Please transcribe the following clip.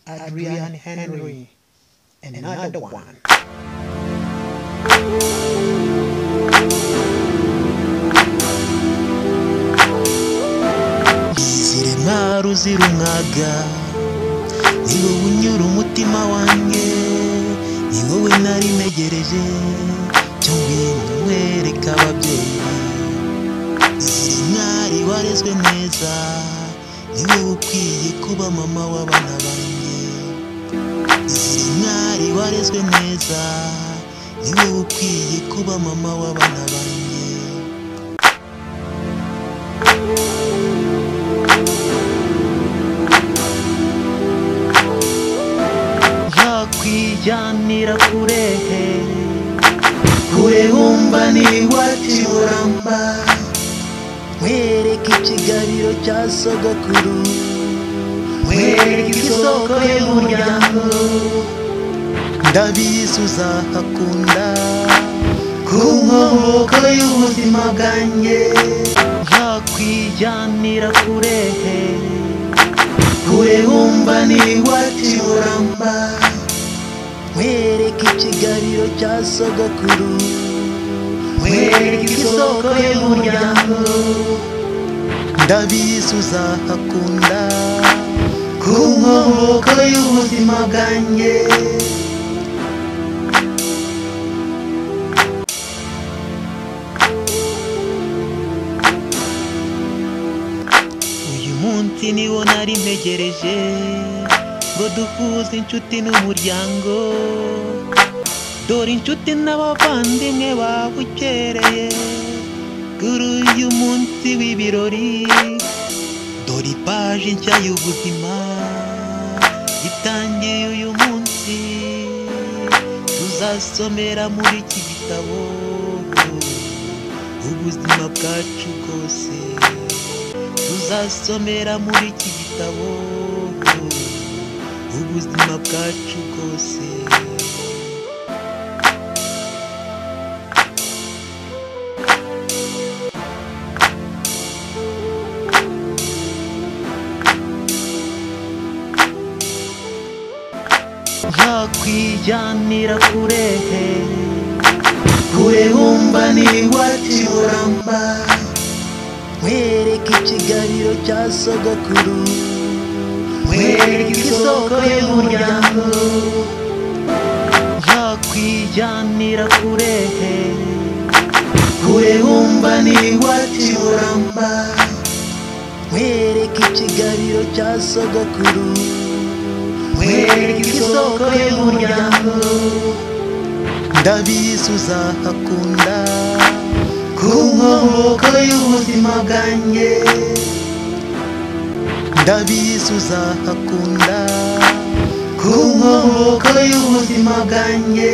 Adrian Henry, and another one. izere ntwaro zirumwaga ni wowe unyura umutima wanjye ni wowe nari ntegereje cyo ngwino nkwereke ababyeyi izere mwari warezwe neza ni wowe ukwiye kuba mama w'abana banjye izere mwari warezwe neza ni wowe ukwiye kuba mama w'abana banjye yakwijyanira kure kure wumva n'iwacu uramba mwereke ikigabiro cya sogokuru mwereke isoko y'umuryango ndabizi uzahakunda ku nkomoko y'ubuzima bwanjye yakwijyanira kure kure wumva n'iwacu uramba mwereke ikigabiro cya sogokuru mwereke isoko y'umuryango ndabizi uzahakunda ku nkomoko y'ubuzima bwanjye uyu munsi niwo nari ntegereje ngo duhuze inshuti n'umuryango dore inshuti n'abavandimwe babukereye kuri uyu munsi w'ibirori dore ipaji nshya y'ubuzima itangiye uyu munsi tuzasomera muri iki gitabo ubuzima bwacu bwose tuzasomera muri iki gitabo ubuzima bwacu bwose yakwijyanira kure kure wumva n'iwacu uramba mwereke ikigabiro cya sogokuru mwereke isoko y'umuryango yakwijyanira kure kure wumva n'iwacu uramba mwereke ikigabiro cya sogokuru mwereke isoko y'umuryango ndabizi uzahakunda ku nkomoko y'ubuzima bwanjye ndabizi uzahakunda ku nkomoko y'ubuzima bwanjye